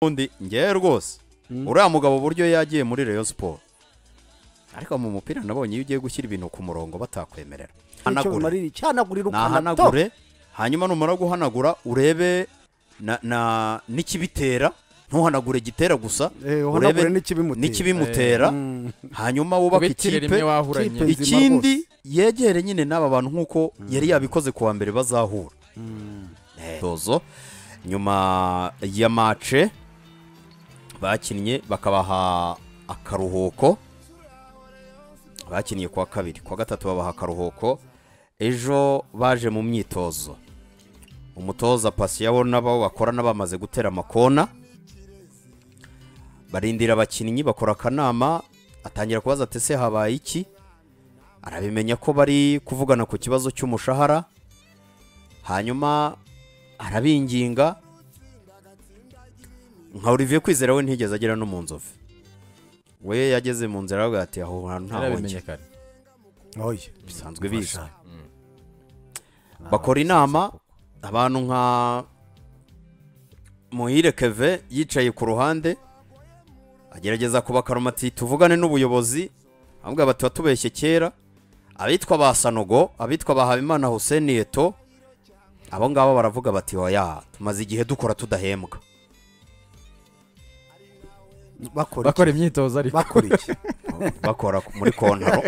undi ngewe rwose uriya mugabo uburyo yagiye muri Rayon siporo ariko mu mupira nabonye iyo ugiye gushyira ibintu ku murongo batakwemerera hanagure cyahanagurira cyahanagurira ukanato nahanagure hanyuma numara guhanagura urebe na- na- n'ikibitera ntuhanagure gitera gusa Eh, uhanagure urebe n'ikibimutera. n'ikibimutera Mm. hanyuma wubake bitire rimwe ikipe wahuranye ikipe- nzima ikindi yegere nyine n'aba bantu nk'uko yari yabikoze kuwa mbere bazahura Eh, tozo nyuma ya mace bakinnye bakabaha akaruhuko bakinnye kuwa kabiri kuwa gatatu babaha akaruhuko ejo baje mu myitozo umutoza pasi bo n'abo bakorana bamaze gutera amakona barindira abakinnyi bakora akanama atangira kubaza ati ese habaye iki arabimenya ko bari kuvugana ku kibazo cy'umushahara hanyuma arabinginga nka Olivier kwizera we ntigeze agera no mu nzovu we yageze mu nzira aravuga ati aho hantu nta yarabimenye kare Oya. bisanzwe bizwi bakora inama abantu nka muhire keve yicaye ku ruhande agerageza kubakaroma ati tuvugane n'ubuyobozi ahubwo bati watubeshye kera abitwa ba sanogo abitwa ba habimana hussein eto abo ngabo baravuga bati oya tumaze igihe dukora tudahembwa bakora bakora imyitozo iki? ariko bakora bakora iki muri kontaro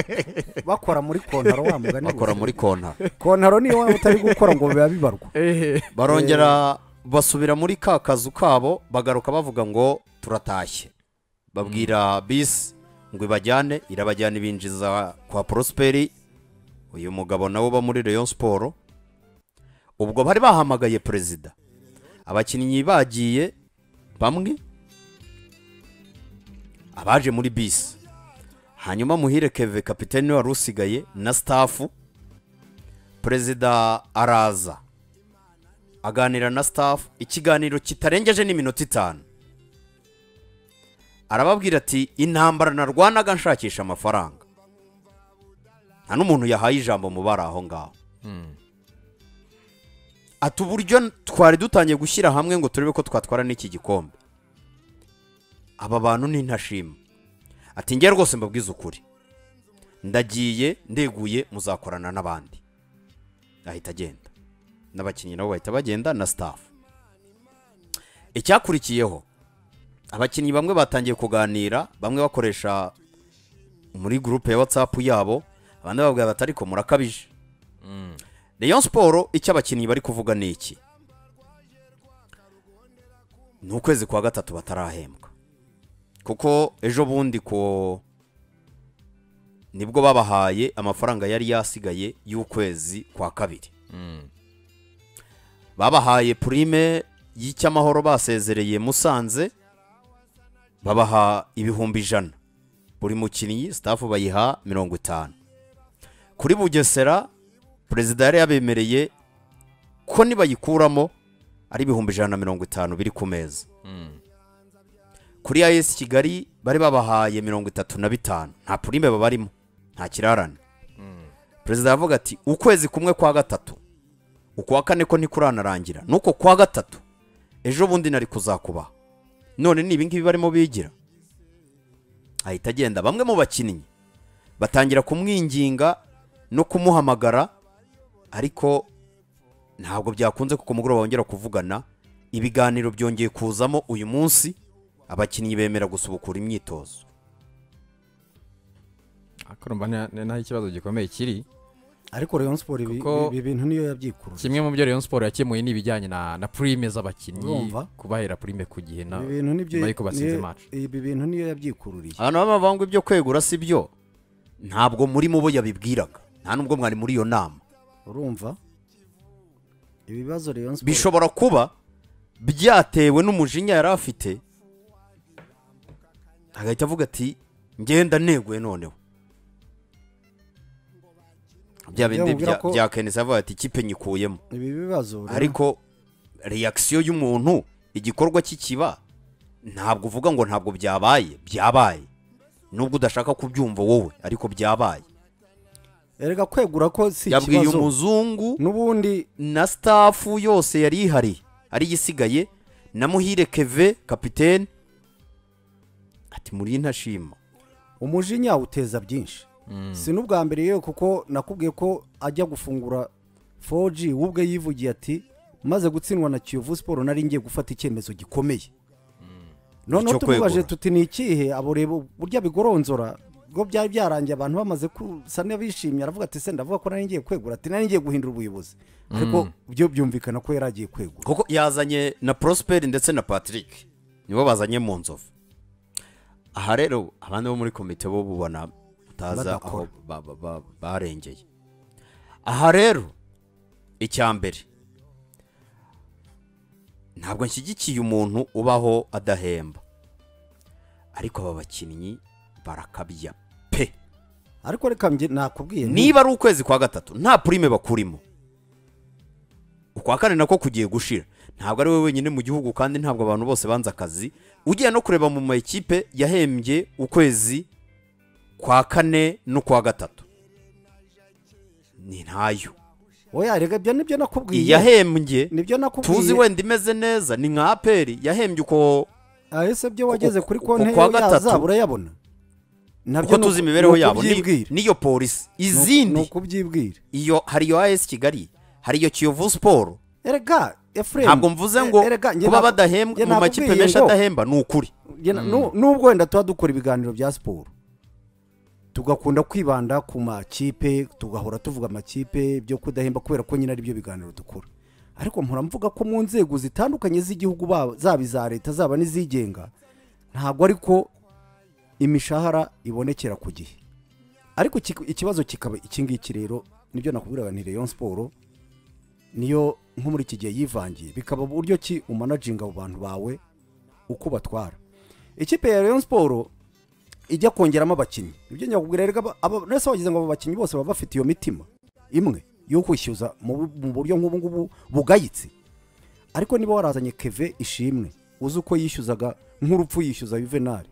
bakora muri kontaro wa mugani bakora muri kontaro kontaro niyo waba utari gukora ngo biba bibarwa ehe barongera basubira muri ka kazu kabo bagaruka bavuga ngo turatashye babwira bisi ngo ibajyane irabajyana ibinjiza kwa porosiperi uyu mugabo nawe uba muri Rayon siporo ubwo bari bahamagaye perezida abakinnyi bagiye bamwe abaje muri bisi hanyuma muhire keve kapitene wari usigaye na sitafu perezida araza aganira na staff ikiganiro kitarengeje n'iminota itanu arababwira ati intambara narwanaga nshakisha amafaranga nta n'umuntu yahaye ijambo mu bari aho ngaho ati uburyo twari dutangiye gushyira hamwe ngo turebe ko twatwara n'iki gikombe aba bantu ni ntashima ati njye rwose mbabwize ukuri ndagiye ndeguye muzakorana n'abandi ahita agenda n'abakinnyi nabo bahita bagenda na staff icyakurikiyeho abakinnyi bamwe batangiye kuganira bamwe bakoresha muri gurupe ya watsapu yabo abandi babwira bati ariko murakabije Rayon siporo icyo abakinnyi bari kuvuga ni iki ni ukwezi kwa gatatu batarahembwa kuko ejo bundi ko nibwo babahaye amafaranga yari yasigaye y'ukwezi kwa kabiri babahaye purime y'icyamahoro basezereye musanze babaha ibihumbi ijana buri mukinnyi sitafu bayiha mirongo itanu kuri bugesera perezida yari yabemereye ko nibayikuramo ari ibihumbi ijana na mirongo itanu biri ku meza kuri ayesi kigali bari babahaye mirongo itatu na bitanu nta purime babarimo nta kirarane perezida aravuga ati ukwezi kumwe kwa gatatu ukwa kane ko ntikuranarangira nuko kwa gatatu ejo bundi nari kuzakubaha none ni ibingibi barimo bigira ahita agenda bamwe mu bakinnyi batangira kumwinginga no kumuhamagara ariko ntabwo byakunze kuko mugoroba bongera kuvugana ibiganiro byongeye kuzamo uyu munsi abakinnyi bemera gusubukura imyitozo ariko urumva ni- ni naho ikibazo gikomeye kiri ariko Rayon Sport ibi Kuko- ibi bintu niyo yabyikuruje kimwe mu byo Rayon Sport yakemuye ni ibijyanye na na purime z'abakinnyi Urumva? kubahera purime ku gihe na ibi bintu nibyo nyuma y'uko batsinze niyo- match. ibi bintu niyo yabyikururiye abantu baba bavuga ngo ibyo kwegura si byo ntabwo muri mu bo yabibwiraga nta n'ubwo mwari muri iyo nama urumva ibibazo Rayon Sport bishobora kuba byatewe n'umujinya yari afite agahita avuga ati ngenda neguye noneho bya bindi Byamubwira bya- ko- bya kenesi avuga ati ikipe nyikuyemo ibi bibazo Rayon- ariko reakisiyo y'umuntu igikorwa kikiba ntabwo uvuga ngo ntabwo byabaye byabaye nubwo udashaka kubyumva wowe ariko byabaye erega kwegura ko si yabwiye ikibazo umuzungu n'ubundi na staff yose yari ihari ari isigaye na muhire keve kapitene ati muri ntashima umujinya uteza byinshi si n'ubwa mbere yewe kuko nakubwiye ko ajya gufungura 4G we ubwe yivugiye ati maze gutsindwa na kiyovu siporo nari ngiye gufata icyemezo gikomeye noneho Icyo kwegura. tumubaje tuti ni ikihe abo reba burya bigoronzora ubwo byari byarangiye abantu bamaze gusa n'abishimye aravuga ati se ndavuga ko nari ngiye kwegura ati nari ngiye guhindura ubuyobozi ariko byo byumvikana ko yari agiye kwegura kuko yazanye na prosperi ndetse na patrick nibo bazanye mu nzovu aha rero abandi bo muri komite bo bubona utaza aho Badakora. ba- ba- ba- barengeye aha rero icya mbere ntabwo nshyigikiye umuntu ubaho adahemba ariko aba bakinnyi barakabya pe ariko reka mge- nakubwiye nti- niba ari ukwezi kwa gatatu nta purime bakurimo ukwa kane nako kugiye gushira ntabwo ari we wenyine mu gihugu kandi ntabwo abantu bose banze akazi ugiye no kureba mu makipe yahembye ukwezi kwa kane n'ukwa gatatu ni ntayo oya reka ibyo nibyo nakubwiye iyahembye nibyo nakubwiye tuzi wenda imeze neza ni nka aperi yahembye uko ahese byo wageze kuri ku- konti ku wa yawe gatatu. yazaba urayabona nabyo uko ni uku- tuzi imibereho ni yabo ni- ukubyibwira. niyo polisi Ni uku- ni izindi ukubyibwira iyo hari iyo as kigali hari iyo kiyovu siporo erega efuremu ntabwo mvuze ngo kuba badahembwa mu makipe menshi adahemba ni ukuri n'ubwo wenda tuba dukora ibiganiro bya siporo tugakunda kwibanda ku makipe tugahora tuvuga amakipe byo kudahemba kubera ko nyine aribyo biganiro dukora ariko mpora mvuga ko mu nzego zitandukanye z'igihugu ba- zaba iza leta zaba n'izigenga ntabwo ariko imishahara ibonekera ku gihe ariko iki- ikibazo kikaba iki ngiki rero nibyo nakubwiraga ni Rayon Sport niyo nko muri iki gihe yivangiye bikaba uburyo ki umanaginga abo bantu bawe uko batwara ikipe ya Rayon Sport ijya kongeramo abakinnyi ibyo nyakubwira rero aba- aba- nese wagize ngo abo bakinnyi bose baba bafite iyo mitima imwe yo kwishyuza mu bu- mu buryo nk'ubu ngubu bugayitse ariko niba warazanye keve ishimwe uzi uko yishyuzaga nk'urupfu yishyuza juvenali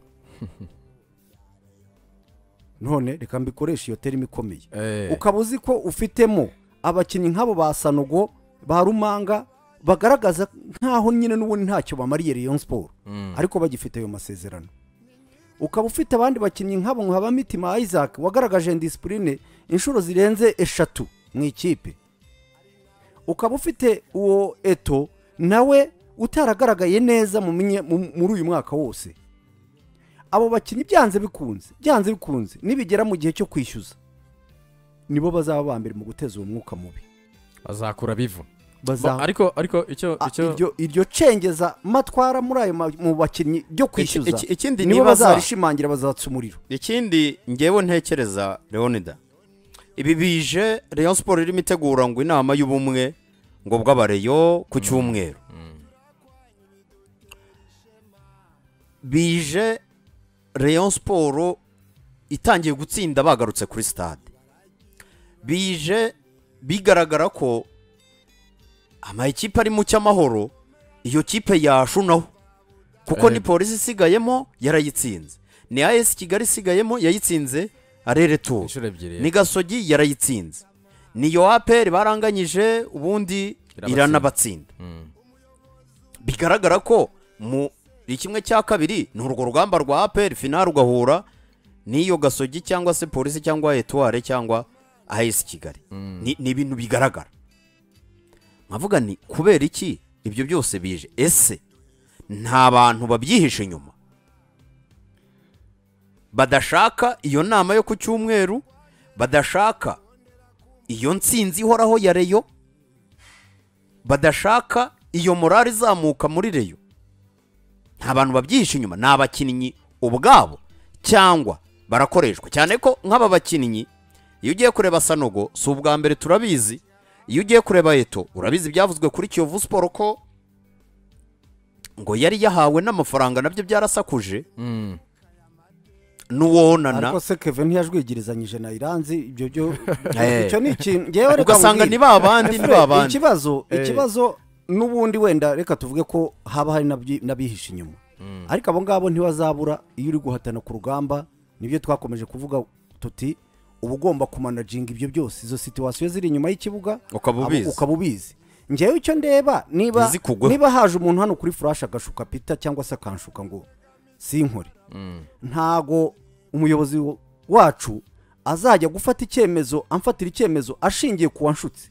none reka mbikoreshe iyo terima ikomeye Eh. ukaba uzi ko ufitemo abakinnyi nk'abo ba sanogo ba rumanga bagaragaza nk'aho nyine n'ubundi ntacyo bamariye Rayon Sport ariko bagifite ayo masezerano ukaba ufite abandi bakinnyi nk'abo nka ba mitima Isaac wagaragaje disipurine inshuro zirenze eshatu mu ikipe ukaba ufite uwo eto nawe utaragaragaye neza mu minye- mu- muri uyu mwaka wose abo bakinnyi byanze bikunze byanze bikunze nibigera mu gihe cyo kwishyuza nibo bazaba ba mbere mu guteza uwo mwuka mubi bazakura bivu Ba- bazaba ariko ariko icyo Ah, icyo iryo iryo cengeza matwara muri ayo ma- mu bakinnyi ryo kwishyuza iki- ikindi nibo nibaza- bazarishimangira bazatsa umuriro ikindi ngewe ntekereza leonida ibi bije Rayon siporo irimo itegura ngo inama y'ubumwe ngo bw'abareyo ku cyumweru bije Rayon siporo itangiye gutsinda bagarutse kuri stade bije bigaragara ko amakipe ari mu cy'amahoro iyo kipe yashunaho kuko Eh. ni polisi isigayemo yarayitsinze ni as kigali isigayemo yayitsinze arere tuwo inshuro ebyiri ni gasogi yarayitsinze ni yo aperi baranganyije ubundi Irabatsinda. iranabatsinda Mm. bigaragara ko mu kimwe cya kabiri ni urwo rugamba rwa aperi finari ugahura n'iyo gasogi cyangwa se polisi cyangwa etuware cyangwa as kigali Ni- ni ibintu bigaragara nkavuga ni kubera iki ibyo byose bije ese nta bantu babyihishe inyuma badashaka iyo nama yo ku cyumweru badashaka iyo nsinzi ihoraho ya reyo badashaka iyo morari izamuka muri reyo nta bantu babyihishe inyuma ni abakinnyi ubwabo cyangwa barakoreshwa cyane ko nk'aba bakinnyi iyo ugiye kureba sanogo si ubwa mbere turabizi iyo ugiye kureba eto urabizi ibyavuzwe kuri kiyovu siporo ko ngo yari yahawe n'amafaranga nabyo byarasakuje Mm. n'uwonana ariko se keve ntiyajwigirizanyije na iranzi ibyo byo Eh. icyo ni ikintu ngewe reka ugasanga nkubwire. ni ba bandi ni ba bandi ikibazo Eh. ikibazo n'ubundi wenda reka tuvuge ko haba hari n'abyi- n'abihishe inyuma ariko abo ngabo ntibazabura iyo uri guhatana ku rugamba nibyo twakomeje kuvuga tuti uba ugomba kumanaginga ibyo byose izo situwasiyo ziri inyuma y'ikibuga Ukaba abo- ubizi. ukaba ubizi ngewe icyo ndeba niba Ntizikugweho. niba haje umuntu hano kuri furashi agashuka pita cyangwa se akanshuka ngo sinkore ntago umuyobozi wacu azajya gufata icyemezo amfatira icyemezo ashingiye ku wanshutse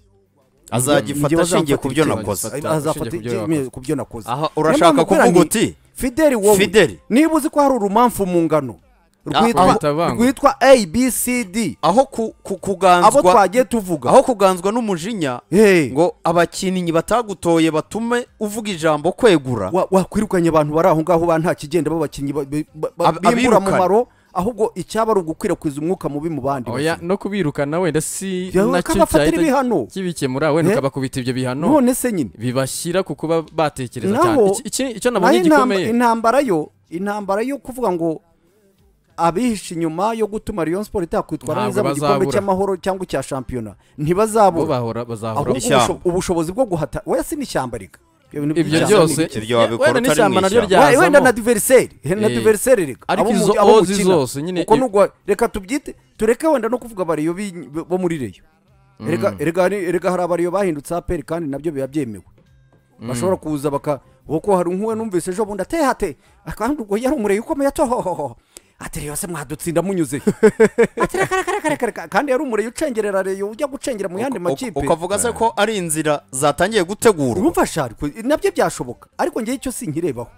azagifata Ngewe ashingiye ku byo azamfatira nakoze icyemezo. azafata Ashingiye ku byo icyemezo ku byo nakoze Aha, Niyo urashaka mpamvu mbwira kuvuga nti, uti, fideli wowe Fideli. niba uzi ko hari urumamfu mu ngano rwitwa ahita bangwa. rwitwa abcd aho ku- ku- abo kuganzwa twagiye tuvuga aho kuganzwa n'umujinya Hey. ngo abakinnyi batagutoye batume uvuga ijambo kwegura wa- wakwirukanye abantu bari aho ngaho ba nta kigenda b'abakinnyi ba- ba- ba- Ab- bimbura abirukana. mumaro ahubwo icyaba ari ugukwirakwiza umwuka mubi mu bandi oya bazima. no kubirukana wenda si Yawe nacyo ukabafatira ibihano. cyahita kibikemura wenda Eh? ukabakubita ibyo bihano none se nyine bibashyira ku kuba batekereza cyane naho Iki- iki- icyo naho nabonye intamba- gikomeye intambara yo intambara yo kuvuga ngo abihisha inyuma yo gutuma Rayon Sport itakwitwara Ntabwo neza mu gikombe bazabura. cy'amahoro cyangwa icya shampiyona bo ntibazabura bahora bazahora ahubwo Ishyamba. ubusho- ubushobozi bwo guhata oya si n'ishyamba rega Ibyo bintu ibyo by'ishyamba byose ni ibiki? Ibyo wabikora wenda utari mu n'ishyamba naryo ishyamba. Wa- wenda na ryazamo diveriseri na Eh. diveriseri reka Ariko Abo mu- izo abo ozi mukina. zose nyine Uko i- nugwa- reka tubyite tureke wenda no kuvuga abariyo bi- bo muri reyo Erega- erega ni- erega hari abariyo bahindutse aperi kandi nabyo biba byemewe bashobora kuza baka kuko hari nk'uwe numvise ejo bundi ateye hate kandi ubwo yari umureye ukomeye atohohoho ati reyo se mwadutsinda munyuze ati reka reka reka reka reka kandi yari umureye ucengerera reyo ujya gucengera mu yandi makipe ukavuga se ko ari inzira zatangiye gutegurwa urumva shari ko- nabyo byashoboka ariko ngewe icyo sinkirebaho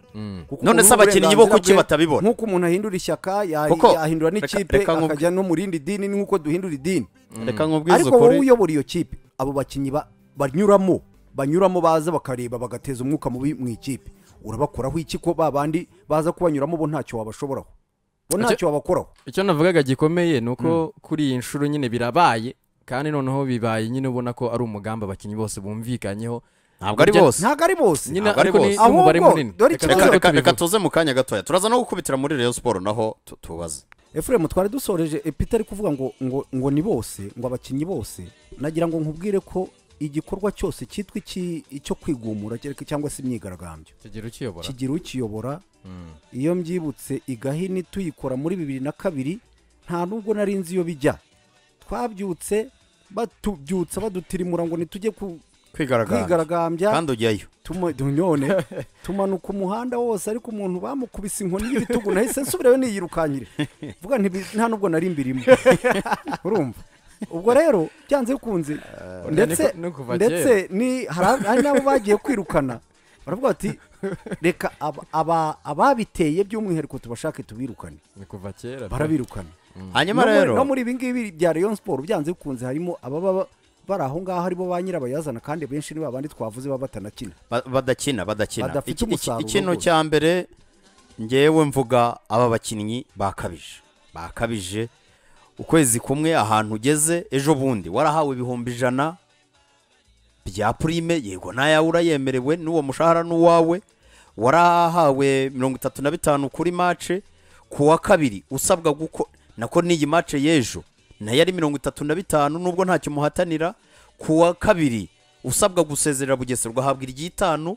Kuko None se ubu ni abakinnyi bo kuki uburenganzira bwe, batabibona? nk'uko umuntu ahindura ishyaka ya- Kuko- yahindura reka- n'ikipe reka nkubwi- akajya no mu rindi dini ni nk'uko duhindura idini reka nkubwize ariko wowe ukuri uyobora iyo kipe abo bakinnyi ba- banyuramo banyuramo baza bakareba bagateza umwuka mubi mu ikipe urabakuraho iki ko ba bandi baza kubanyuramo bo ntacyo wabashoboraho bo Icyo- ntacyo wabakoraho icyo navugaga gikomeye ni uko kuri iyi nshuro nyine birabaye kandi noneho bibaye nyine ubona ko ari umugambi abakinnyi bose bumvikanyeho ntabwo ari Ibyo- bose ntabwo ari bose nyine Ntabwo ari ariko ni bose. ni umubare Ahubwo, munini dore ikibazo- reka tuze reka reka tubivuge. tuze mu kanya gatoya turaza no gukubitira muri Rayon Sport naho tu- tubaze efuremu twari dusoreje epita ari kuvuga ngo ngo ngo ni bose ngo abakinnyi bose nagira ngo nkubwire ko igikorwa cyose cyitwa iki- icyo kwigumura cyereka- cyangwa se imyigaragambyo kigira ukiyobora kigira ukiyobora iyo mbyibutse igahini tuyikora muri bibiri na kabiri nta nubwo nari nzi iyo bijya twabyutse batubyutsa badutirimura ngo nitujye ku- kwigaragambya kwigaragambya kandi ujyayo tuma- none tumanuka umuhanda wose ariko umuntu bamukubise inkoni y'ibitugu nahise nsubirayo niyirukankire vuga nti bi- nta nubwo nari mbirimo urumva ubwo rero byanze bikunze ndetse ni kuva ndetse ni hari hari n'abo bagiye kwirukana baravuga bati reka aba- aba- ababiteye by'umwihariko tubashake tubirukane ni kuva kera barabirukana hanyuma No muri- rero no muri ibi ngibi bya Rayon Sport byanze bikunze harimo ababa ba- bari aho ngaho ari bo ba nyirabayazana kandi benshi ni babandi twavuze baba batanakina Ba- badakina badakina Badafite Iki- iki- umusaruro ikintu rwose. cya mbere ngewe mvuga aba bakinnyi bakabije bakabije ukwezi kumwe ahantu ugeze ejo bundi warahawe ibihumbi ijana bya purime yego n'ayawe urayemerewe n'uwo mushahara n'uwawe warahawe mirongo itatu na bitanu kuri mace ku wa kabiri usabwa guko nako n'iyi mace y'ejo nayo ari mirongo itatu na bitanu nubwo ntacyo muhatanira ku wa kabiri usabwa gusezerera bugesera ugahabwa iry'itanu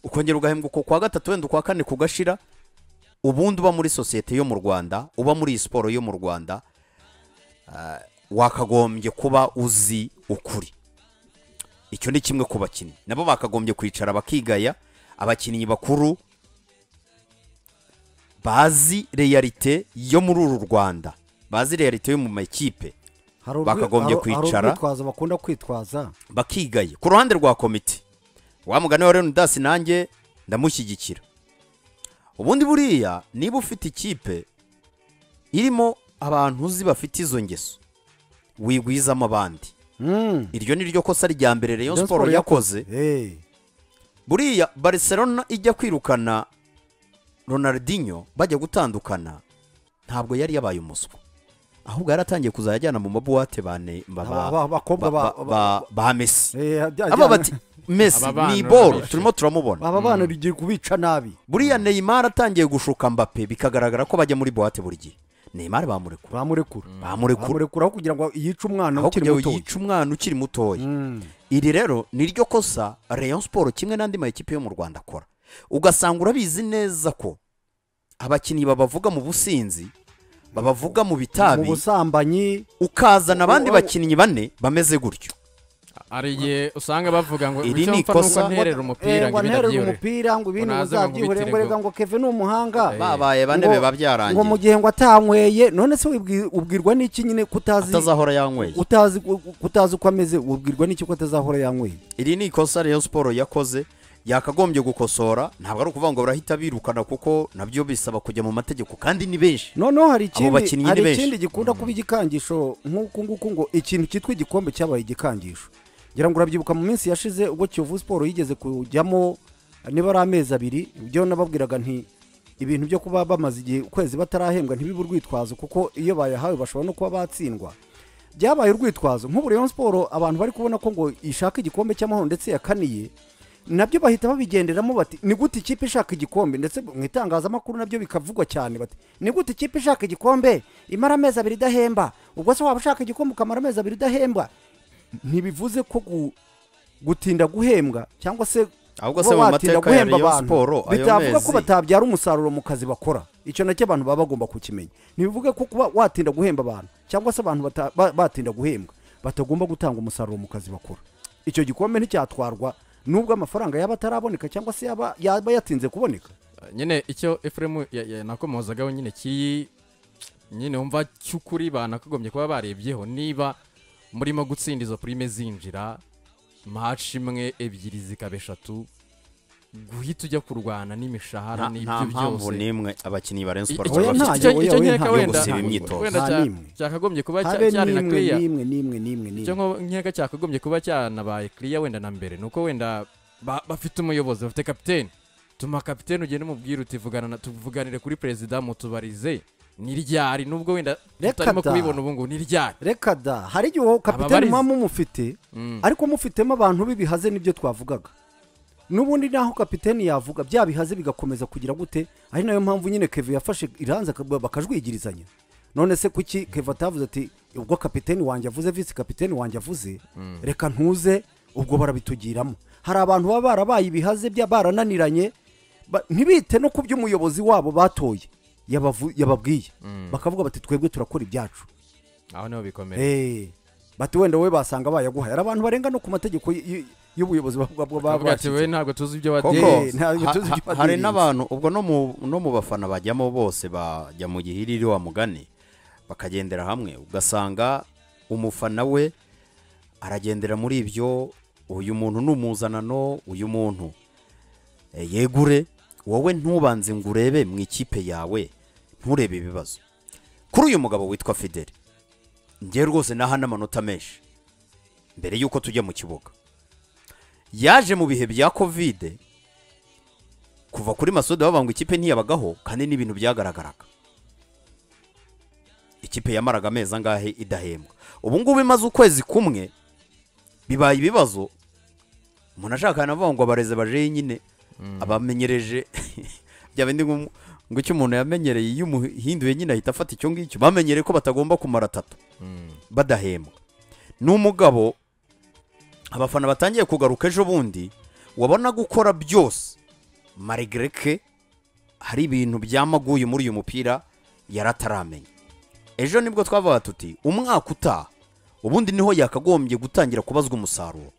ukongera ugahembwa uko kwa gatatu wenda ukwa kane kugashira ubundi uba muri sosiyete yo mu rwanda uba muri iyi siporo yo mu rwanda ah, wakagombye kuba uzi ukuri icyo ni kimwe ku bakinnyi nabo bakagombye kwicara bakigaya abakinnyi bakuru bazi realite yo muri uru rwanda bazi realite yo mu makipe Hari urwi- Bakagombye hari- hari kwicara. urwitwazo bakunda kwitwaza bakigaye ku ruhande rwa komite wa mugani wa leonidas nanjye ndamushyigikira ubundi buriya niba ufite ikipe irimo abantu uzi bafite izo ngeso wigwizamo abandi Mm. iryo ni ryo kosa rya mbere Rayon Rayon Sport Sport yakoze Eh, buriya Barcelona ijya kwirukana Ronaldinho bajya gutandukana ntabwo yari yabaye umuswa ahubwo yaratangiye kuzajya ajyana mu mabuwate bane ba- ba- Aba- aba- abakobwa ba- ba- ba- ba- ba Messi eh, ajya- aba bati mesi Aba bana ni boro barabishe. turimo turamubona aba bana rigiye kubica nabi buriya neymar atangiye gushuka mbape bikagaragara ko bajya muri buwate buri gihe neymar bamurekura bamurekura bamurekura bamurekuraho kugira ngo yice umwana aho ukiri kugira muto ngo yice umwana ukiri mutoya Mm. iri rero ni ryo kosa Rayon Sport kimwe n'andi makipe yo mu Rwanda akora ugasanga urabizi neza ko abakinnyi babavuga mu businzi babavuga mu mu bitabi busambanyi ukazana abandi Ubu- bakinnyi bane bameze gutyo hari igihe usanga bavuga ngo Iri icyo ni mfa nuko ikosa- nterera umupira ngo ngo ibindi nterere abyihorere umupira ngo ibindi Ngo naze ngo muzabyihorere ngo nkubitire erega ngo keve ni umuhanga Eh, babaye bane ngo- biba ngo mu byarangiye gihe ngo atanyweye none se wibwi- ubwirwa n'iki nyine kutazi atazahora yanyweye utazi kutazi uko ameze ubwirwa n'iki ko atazahora yanyweye iri ni ikosa Rayon siporo yakoze yakagombye gukosora ntabwo ari ukuvuga ngo barahita birukana kuko nabyo bisaba kujya mu mategeko kandi ni benshi noneho hari bakinnyi ikindi ni hari benshi. ikindi gikunda kuba igikangisho nk'uku nguku ngo ikintu cyitwa igikombe cyabaye igikangisho ngira ngo urabyibuka mu minsi yashize ubwo kiyovu siporo yigeze kujyamo niba ari amezi abiri ibyo nababwiraga nti ibintu byo kuba bamaze igihe ukwezi batarahembwa ntibibe urwitwazo kuko iyo bayahawe bashobora no kuba batsindwa byabaye urwitwazo nk'ubu Rayon siporo abantu bari kubona ko ngo ishaka igikombe cy'amahoro ndetse yakaniye nabyo bahita babigenderamo bati ni gute ikipe ishaka igikombe ndetse mu itangazamakuru nabyo bikavugwa cyane bati ni gute ikipe ishaka igikombe imara amezi abiri idahemba ubwo se waba ushaka igikombe ukamara amezi abiri idahemba ntibivuze ko gu- gutinda guhembwa cyangwa se ahubwo se mu kuba watinda mateka ya guhemba Rayon abantu siporo ayo bitavuga mezi ko batabyara umusaruro mu kazi bakora icyo nacyo abantu baba bagomba kukimenya ntibivuge ko kuba watinda guhemba abantu cyangwa se abantu bata- ba- batinda guhembwa batagomba gutanga umusaruro mu kazi bakora icyo gikombe nticyatwarwa nubwo amafaranga yaba ataraboneka cyangwa se yaba yaba yatinze kuboneka nyine icyo efuremu nakomozagaho nyine kiri nyine wumva cy'ukuri banakagombye kuba barebyeho niba murimo gutsinda izo purime zinjira maci imwe ebyiri zikaba eshatu guhita ujya kurwana n'imishahara nta nta n'ibyo mpamvu byose n'imwe abakinnyi ba Rayon siporo oya, baba nta- bafite. icyo oya, icyo oya, nkeka ntabwo wenda gusiba imyitozo. wenda Nta cya- n'imwe. cyakagombye kuba cya- habe cyari na n'imwe clear n'imwe n'imwe n'imwe icyo n'imwe nko- nkeka cyakagombye kuba cyanabaye clear wenda na mbere ni uko wenda ba- bafite umuyobozi bafite kapiteni tuma kapiteni ugende umubwire uti "Vugana na- tuvuganire kuri perezida mutubarize ni ryari nubwo wenda Reka tutarimo da. kubibona ubu ngubu ni ryari reka da hari igihe uwo kapitani Ababariza. muba mumufite Mm. ariko mufitemo abantu b'ibihaze nibyo twavugaga n'ubundi naho kapiteni yavuga bya bihaze bigakomeza kugira gute ari nayo mpamvu nyine keve yafashe iranze aka- bakajwigirizanya none se kuki keve atavuze ati ubwo kapiteni wanjye avuze visi kapiteni wanjye avuze reka ntuze ubwo barabitugiramo hari abantu baba barabaye ibihaze bya barananiranye ba- ntibite no ku byo umuyobozi wabo batoye yabavu- yababwiye bakavuga bati twebwe turakora ibyacu aho niho bikomera Eh, bati wenda wowe basanga bayaguhaye hari abantu barenga no ku mategeko y- y- y'ubuyobozi baba- baba bavuga ati babashyize. wowe ntabwo tuzi ibyo koko Eh, wadeye ntabwo ha- tuzi ha- igipatirizi. hari n'abantu ubwo no mu- no mu bafana bajyamo bose bajya mu gihiriri wa mugani bakagendera hamwe ugasanga umufana we aragendera muri ibyo uyu muntu ni umuzanano uyu muntu eh, yegure wowe ntubanze ngo urebe mu ikipe yawe nturebe ibibazo kuri uyu mugabo witwa fideli ngewe rwose naha n'amanota menshi mbere y'uko tujya mu kibuga yaje mu bihe bya kovide kuva kuri masoda bavuga ngo ikipe ntiyabagaho kandi n'ibintu byagaragaraga ikipe yamaraga amezi angahe idahembwa ubu ngubu imaze ukwezi kumwe bibaye ibibazo umuntu ashaka navuga ngo abareze baje nyine abamenyereje byaba bindi ngo ngo icyo umuntu yamenyereye iyo umuhinduye nyine ahita afata icyo ngicyo bamenyereye ko batagomba kumara atatu badahembwa ni umugabo abafana batangiye kugaruka ejo bundi wabona gukora byose marigere ke hari ibintu byamaguye muri uyu mupira yarataramenya ejo nibwo twavuga tuti umwaka utaha ubundi niho yakagombye gutangira kubazwa umusaruro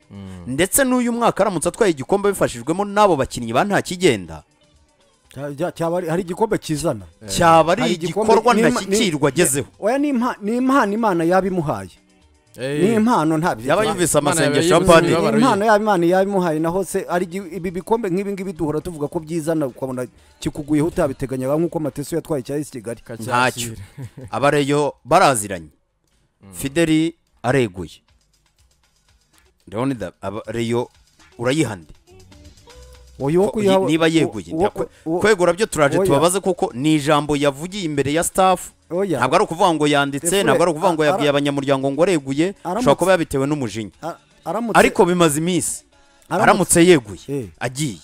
ndetse n'uyu mwaka aramutse atwaye igikombe bifashijwemo n'abo bakinnyi ba ntakigenda Cya- cya- cyaba ari- hari igikombe kizana cyaba ari Hari igikombe- igikorwa ni- ntashyikirwa ni- agezeho oya ni impa- ni impano imana yaba imuhaye ni impano nta yaba Ni yumvise Imana amasengesho ya yabaye padiri yumvise- impano yaba imana yaba imuhaye naho se ari igi- ibi bikombe nk'ibi ngibi duhora tuvuga ko byizana ukabona kikuguyeho utabiteganyaga nk'uko mateso yatwaye cya esi kigali ntacyo abareyo baraziranye fideli areguye leonida abareyo urayihande Oya, uwo Ko- kuyiha- niba yeguye uwo- nta- uwo- kwegura byo turaje oya. tubabaze kuko ni ijambo yavugiye imbere ya staff oya. ntabwo ari ukuvuga ngo yanditse Efure, ntabwo ari ukuvuga ngo a- yabwiye ara- abanyamuryango ngo areguye Aramutse- ushobora kuba yabitewe n'umujinya A- aramutse ariko bimaze iminsi aramutse- aramutse yeguye Eh. agiye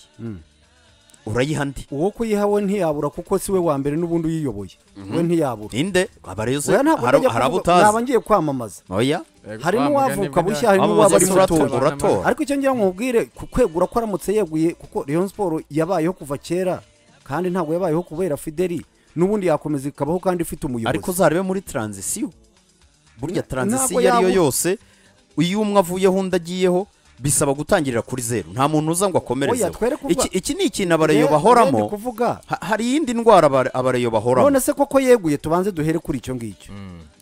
urayiha ndi uwo kuyiha we ntiyabura kuko si we wa mbere n'ubundi uyiyoboye we ntiyabura ninde abareyo se oya ntabwo hari ntajya hari abo kuvuga- naba utazi ngiye kwamamaza oya harimo uwavuka bushya harimo Wamamaza uwaba ari sura muto tora, tora. ariko icyo ngira ngo nkubwire ku- kwegura ko aramutse yeguye kuko Rayon Sport yabayeho kuva kera kandi ntabwo yabayeho kubera Fideli n'ubundi yakomeza ikabaho kandi ifite umuyobozi ariko uzarebe muri transition burya transition Ntabwo iyo ari yo yabu- yose iyo umwe avuyeho undi agiyeho bisaba gutangirira kuri zeru nta muntu uza ngo akomerezeho Oya, twereke uva- Iki- iki ni ikintu abareyo Ye- bahoramo urebye kuvuga Ha- hari iyindi ndwara abare- abareyo bahoramo none se koko yeguye tubanze duhere kuri icyo ngicyo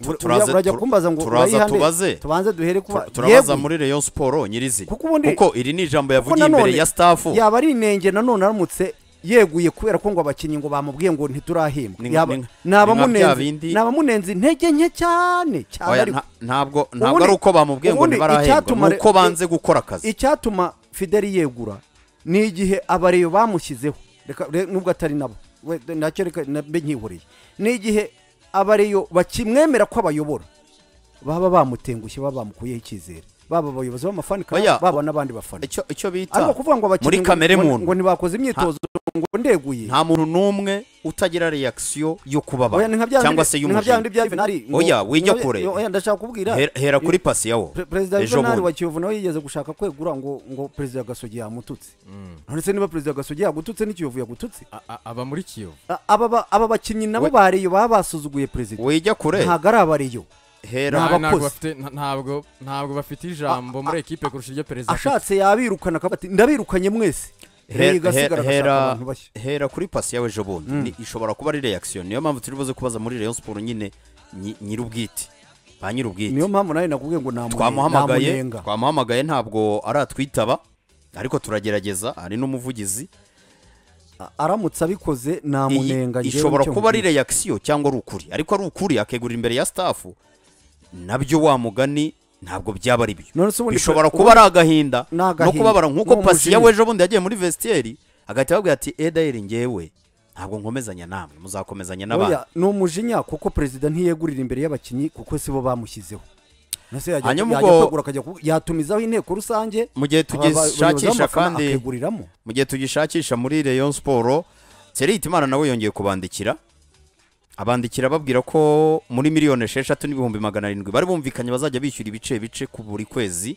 Ura- turaza- urajya tur- kumbaza ngo turaza urayihane? tubaze. tubanze duhere kuba Tur- turabaza yeguye. muri reyo siporo nyirizina Kuko ubundi- kuko iri ni ijambo Kuko yavugiye imbere nanone ya staff yaba ari inenge nanone aramutse yeguye kubera ko ngo abakinnyi ngo bamubwiye ngo ntiturahembwa Ni- Yaba- ni nka- ni abamunenze- bya bindi- ni abamunenze intege nke cyane cyane Oya, ariko nta- ntabwo ntabwo Ubundi- ari uko bamubwiye ngo ubundi ntibarahembwa icyatuma ni uko re- banze gukora akazi icyatuma fideli yegura ni igihe abareyo bamushyizeho reka re- nubwo atari nabo we- nacyo reka nabe nkihoreye ni igihe abareyo bakimwemera ko abayobora baba bamutengushye baba bamukuyeho icyizere baba abayobozi b'amafani Oya. kandi baba n'abandi bafana icyo icyo bita ariko kuvuga ngo abakinnyi muri ngo- kamere ngo- muntu ngo ntibakoze imyitozo ngo ndeguye nta muntu n'umwe utagira reaction yo kubabara Oya, ni nka bya cyangwa bindi- se ni nka bya bindi bya y'umujinya Juvenal, ngo- oya wijya ngo- kure oya, ndashaka kubwira Hera- hera kuri pasi yawo Pre- perezida ejo juvenali wa bundi kiyovu nawe yigeze gushaka kwegura ngo ngo perezida gasogi yamututse none se niba perezida gasogi yagututse n'ikiyovu yagututse A- a- aba muri kiyovu A- aba ba- aba bakinnyi nabo We- ba reyo baba basuzuguye perezida wijya kure ntabwo ari aba reyo hera Nta- Nta- ntabwo abakozi. bafite- nta- ntabwo ntabwo bafite ijambo muri ekipe kurusha iryo perezida afite ashatse yabirukana akavuga ati ndabirukanye mwese reyo hera- igasigara agashaka hera abantu bashya hera kuri pasi yawe ejo bundi Ni- ishobora kuba ari reaction niyo mpamvu turi buze kubaza muri rayon siporo nyine nyi- nyir'ubwite ba nyir'ubwite niyo mpamvu nawe nakubwiye ngo namune- twamuhamagaye namunenga twamuhamagaye ntabwo aratwitaba ariko turagerageza ari n'umuvugizi A- aramutse abikoze Iyi namunenga njyewe ishobora icyo kuba ari nkubwira. reaction cyangwa ari ukuri ariko ari ukuri akegurira imbere ya staff nabyo wa mugani ntabwo byaba ari byo none se ubundi bishobora pre- kuba ari agahinda Ni no agahinda. kubabara nk'uko Ni pasi umujinya. yawe ejo bundi yagiye muri vestiaire agahita ababwira ati edayeri ngewe ntabwo nkomezanya namwe muzakomezanya n'abandi Oya, ni umujinya kuko perezida ntiyegurira imbere y'abakinnyi kuko sibo bamushyizeho Nase yajya- Hanyuma yajya ubwo- kwegura akajya ku- yatumizaho inteko rusange mu gihe aba- aba- abayobozi tugishakisha b'abafana kandi akeguriramo mu gihe tugishakisha muri Rayon Sport Serihita Imana nawe yongeye kubandikira abandikira babwira ko muri miliyoni esheshatu n'ibihumbi magana arindwi bari bumvikanye bazajya bishyura ibice bice ku buri kwezi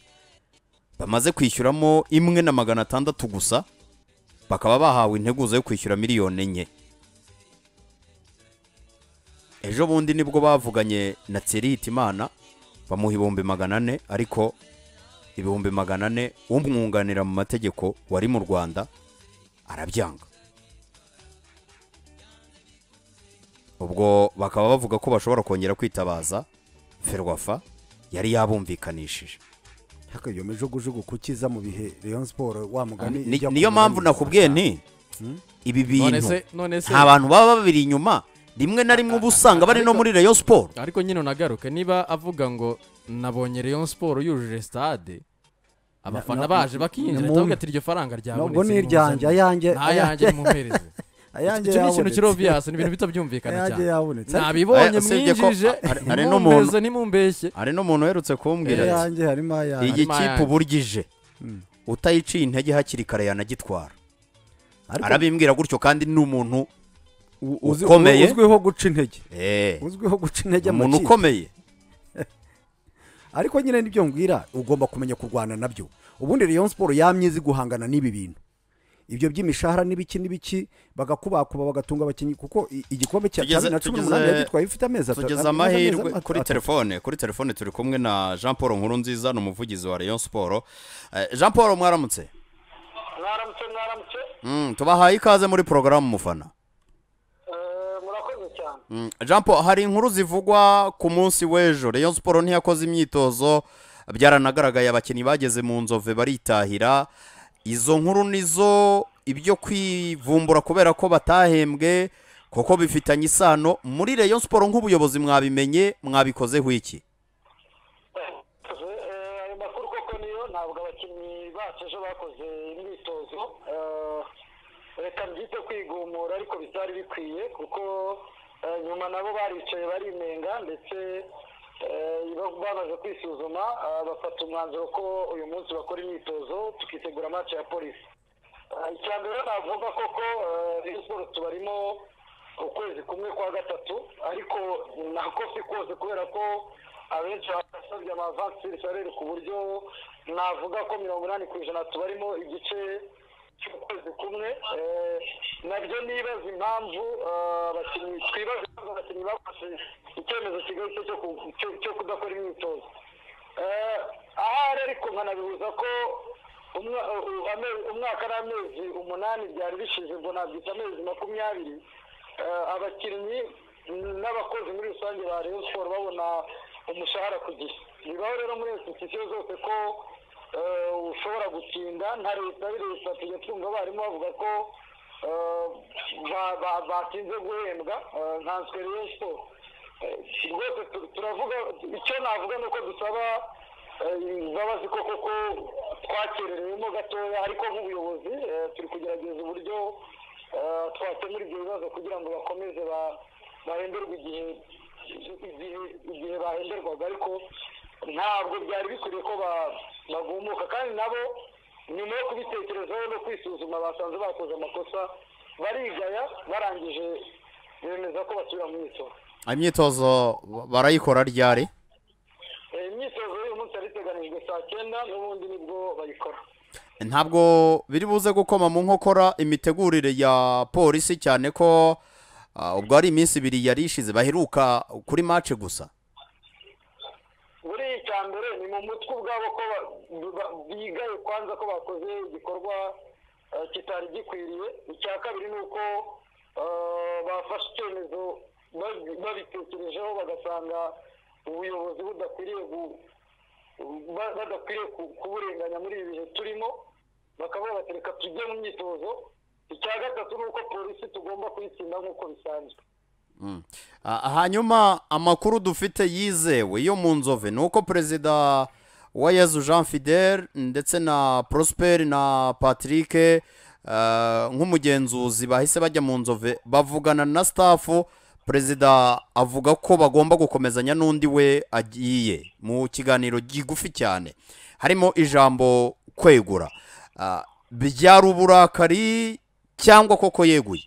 bamaze kwishyuramo imwe na magana atandatu gusa bakaba bahawe integuza yo kwishyura miliyoni enye ejo bundi nibwo bavuganye na Serihita Imana bamuha ibihumbi magana ane ariko ibihumbi magana ane umwunganira mu mategeko wari mu rwanda arabyanga ubwo bakaba bavuga ko bashobora kongera kwitabaza ferwafa yari yabumvikanishije ariko iyo mijugujugu kukiza mu bihe Rayon Sport wa mugani Ni- ijya niyo kumera mpamvu neza. nakubwiye nti ibi none bintu se none se nta bantu baba babiri inyuma rimwe na rimwe uba usanga bari no muri rayon siporo ariko nyine unagaruke niba avuga ngo nabonye Rayon Sport yujuje stade abafana na- baje na- bakinjira na- tuvuga ati iryo faranga ryabonetse Ntabwo ni iryanjye, ayanjye- nta yanjye ayanjye- nimumpereze ayanjye icyo ni ikintu yabonetse. kiri obvious ni ibintu bitabyumvikana Ayanjye cyane yabonetse. nabibonye Aya, usibye ko- mwinjije hari- hari n'umuntu- nimumpeze nimumbeshye hari n'umuntu uherutse kumbwira ati ayanjye harimo ayanjye. iyi Harimo kipe ayanjye. uburyo ije utayiciye intege hakiri kare yanagitwara Ariko arabimbwira gutyo kandi ni umuntu uzi- uzi- ukomeye. uzwiho guca intege Eh, uzwiho guca intege mu umuntu kipe. ukomeye ariko nyine nibyo mbwira ugomba kumenya kurwana nabyo ubundi Rayon Sport yamye izi guhangana n'ibi bintu ibyo by'imishahara n'ibiki n'ibiki bagakubakuba bagatunga abakinnyi kuko i- igikombe cya Tugeze- cumi na cumi tugeze- n'umunani yagitwaye bifite amezi atatu tugeze amezi- amahirwe amezi kuri atatu. telefone kuri telefone turi kumwe na jean paul nkurunziza ni umuvugizi wa rayon siporo jean paul mwaramutse mwaramutse mwaramutse Mm, tubahaye ikaze muri porogaramu mufana Eh, murakoze cyane Mm, jean paul hari inkuru zivugwa ku munsi w'ejo rayon siporo ntiyakoze imyitozo byaranagaragaye abakinnyi bageze mu nzove baritahira izo nkuru nizo ibyo kwivumbura kubera ko batahembwe kuko bifitanye isano muri rayon siporo nk'ubuyobozi mwabimenye mwabikozeho iki Eh, ayo makuru koko niyo ntabwo abakinnyi bacu ejo bakoze imyitozo Eh, reka mbyite kwigumura ariko bitari bikwiye kuko eh, nyuma nabo baricaye barinenga ndetse eh, ba- bamaze kwisuzuma ah, bafata umwanzuro ko uyu munsi bakora imyitozo tukitegura match ya polisi Ah, icya mbere navuga koko Rayon Sports tubarimo ukwezi kumwe kwa gatatu ariko nako si kose kubera ko abenshi basabye amavansi salere ku buryo navuga ko mirongo inani ku ijana tubarimo igice cy'ukwezi kumwe Eh, nabyo nibaza impamvu ah, abakinnyi twibaza impamvu abakinnyi bafashe icyemezo kigarutse cyo ku- cyo- cyo kudakora imyitozo Eh, ahari ariko nkanabihuza ko umwa- u- ame- umwaka n'amezi umunani byari bishize ngo nabyita amezi makumyabiri eh, abakinnyi n'abakozi muri rusange ba rayon siporo babona umushahara ku gihe bibaho rero muri institusiyo zose ko eh, ushobora gutinda nka leta ari leta tujya twumva abarimu bavuga ko eh, ba- ba- batinze guhembwa eh, nka rayon siporo Eh, rwose tu- turavuga icyo navuga ni uko dusaba eh, imbabazi ko koko twakererewemo gatoya ariko nk'ubuyobozi eh, turi kugerageza uburyo eh, twakemura ibyo bibazo kugira ngo bakomeze ba- bahemberwe igihe igihe igihe bahemberwaga ariko ntabwo byari bikwiriye ko ba- bagumuka kandi nabo nyuma yo kubitekerezaho no kwisuzuma basanze bakoze amakosa barigaya barangije bemeza ko basubira mu myitozo imyitozo barayikora ryari Eh, imyitozo y'uyu munsi yari iteganijwe saa cyenda n'ubundi nibwo bayikora ntabwo biri buze gukoma mu nkokora imitegurire ya polisi cyane ko ah, ubwo ari iminsi ibiri yari ishize baheruka kuri mace gusa buri icya mbere ni mu mutwe ubwabo ko ba- ba- bigaye kwanza ko bakoze igikorwa eh, kitari gikwiriye icya kabiri ni uko eh, bafashe icyemezo babi- babitekerejeho bagasanga ubuyobozi budakwiriye gu- ba- badakwiriye ku- kuburenganya muri ibi bihe turimo bakavuga bati reka tujye mu myitozo icya gatatu ni uko polisi tugomba kuyitsinda nk'uko bisanzwe Mm. Ah, hanyuma amakuru dufite yizewe yo mu nzove ni uko perezida wa yezu jean fidel ndetse na prosper na patrick eh, nk'umugenzuzi bahise bajya mu nzove bavugana na staff perezida avuga ko bagomba gukomezanya n'undi we agiye mu kiganiro gigufi cyane harimo ijambo kwegura Ah, byari uburakari cyangwa koko yeguye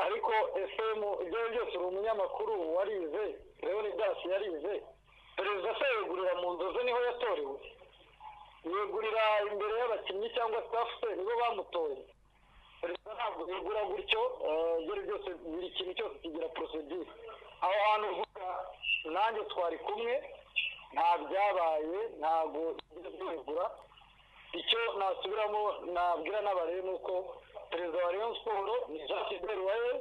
ariko fm ibyo ari byo byose uri umunyamakuru warize leon das yarize perezida se yegurira mu nzozi niho yatorewe yegurira imbere y'abakinnyi cyangwa staff se nibo bamutoye perezida ntabwo yegura gutyo eh, ibyo ari byo byose buri kintu cyose kigira procedure aho hantu uvuga nanjye twari kumwe nta byabaye ntabwo ibyo byegura icyo nasubiramo nabwira n'abare ni uko perezida wa rayon siporo ni jean fidel waye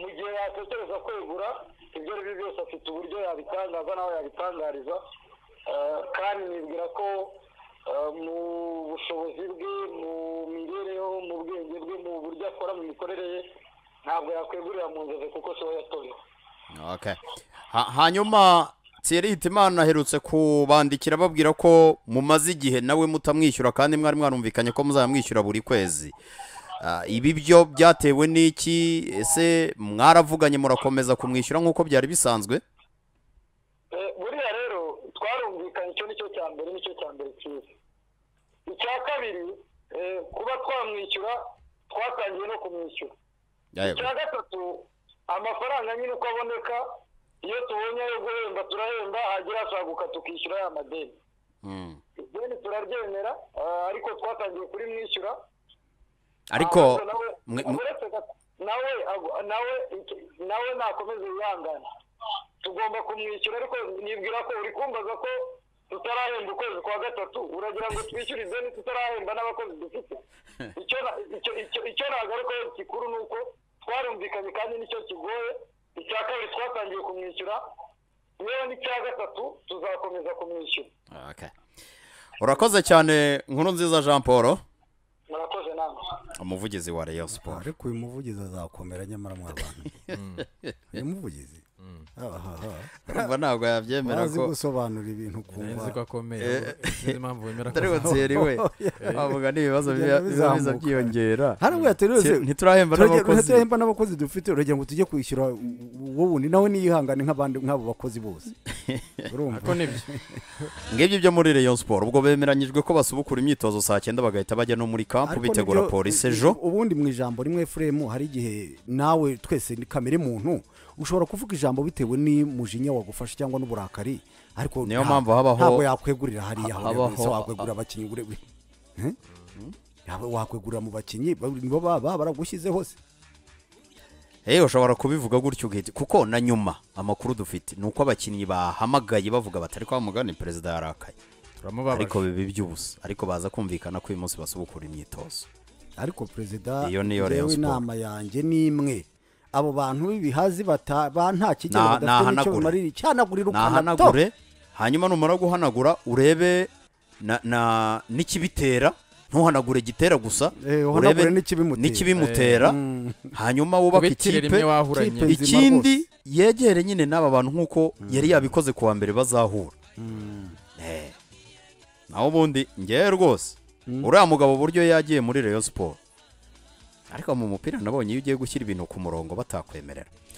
mu gihe yatekereza kwegura ibyo ari byo byose afite uburyo yabitangaza n'aho yabitangariza Eh, kandi nibwira ko eh, mu bushobozi bwe mu mibereho mu bwenge bwe mu buryo akora mu mikorere ye ntabwo yakwegurira mu nzozi kuko siwe yatorewe Okay. Ha, hanyuma Thierry Hitimana aherutse kubandikira babwira ko mumaze igihe nawe mutamwishyura kandi mwari mwarumvikanye ko muzamwishyura buri kwezi. Ah, ibi byo byatewe n'iki ese mwaravuganye murakomeza kumwishyura nk'uko byari bisanzwe Eh, buriya rero twarumvikanye icyo nicyo cya mbere nicyo cya mbere cyiza icya kabiri eh, kuba twamwishyura twatangiye no kumwishyura icya gatatu amafaranga nyine uko aboneka iyo tubonye ayo guhemba turahemba hagira hasaguka tukishyura ya madeni Mm. ideni turaryemera ah, ariko twatangiye kurimwishyura ariko ahubwo nawe- mwe- mwe- uretse gato, nawe ag- nawe iki- nawe nakomeze yihangane tugomba kumwishyura ariko nibwira ko uri kumbaza ko tutarahemba ukwezi kwa gatatu uragira ngo twishyure ideni tutarahemba n'abakozi dufite icyo na- icyo- icyo- icyo nagarukaho gikuru ni uko twarumvikanye kandi nicyo kigoye icya kabiri twatangiye kumwishyura yewe n'icya gatatu tuzakomeza kumwishyura Okay. Urakoze cyane nkuru nziza Jean Paul murakoze namwe umuvugizi wa Rayon Sport. ariko uyu muvugizi azakomera nyamara mw'abantu uyu muvugizi ahaha Urumva ntabwo yabyemera bazi ko gusobanura ibintu ukumva nzi ko akomeye sinzi impamvu wemera atari ko Thierry we avuga n'ibibazo biba Bigenda biba biza bizamuka. byiyongera. hari ubwo yaterereze Thierry, ntiturahemba n'abakozi turahemba n'abakozi dufite uragira ngo tujye kwishyura wowe wundi nawe niyihangane nk'abandi nk'abo bakozi bose urumva ko nibyo ngibyo ibyo muri Rayon Sport ubwo bemeranyijwe ko basubukura imyitozo saa cyenda bagahita bajya no muri kampu Ariko bitegura nibyo, polisi u- ejo u- ubundi mu ijambo rimwe furemu hari igihe nawe twese ni kamere muntu ushobora kuvuga ijambo bitewe n'umujinya wagufashe cyangwa n'uburakari ariko Niyo nta- mpamvu habaho- ntabwo yakwegurira hariya ha- habaho habaho- wakwegurira abakinnyi ure ure- Eh? Ntabwo wakwegurira mu bakinnyi ba- nibo baba baragushyize hose yewe ushobora kubivuga gutyo ugahita kuko na nyuma amakuru dufite ni uko abakinnyi bahamagaye bavuga batari kwa mugani perezida yarakaye ariko turamubabaje bibi by'ubusa ariko baza kumvikana ko uyu munsi basubukura imyitozo ariko perezida Iyo niyo Rayon yewe Sport. inama yanjye ni imwe abo bantu b'ibihazi bata- ba nta kigero Na- badafite n'icyo nahanagure. bimarira icyanagurira ukanato nahanagure hanyuma numara guhanagura urebe na- na- n'ikibitera ntuhanagure gitera gusa Eh, uhanagure urebe n'ikibimutera. n'ikibimutera hanyuma wubaka kubitira rimwe ikipe wahuranye ikipe- nzima ikindi yegere nyine n'aba bantu nk'uko yari yabikoze kuwa mbere bazahura Eh. naho ubundi ngewe rwose uriya mugabo buryo yagiye muri Rayon siporo ariko mu mupira nabonye iyo ugiye gushyira ibintu ku murongo batakwemerera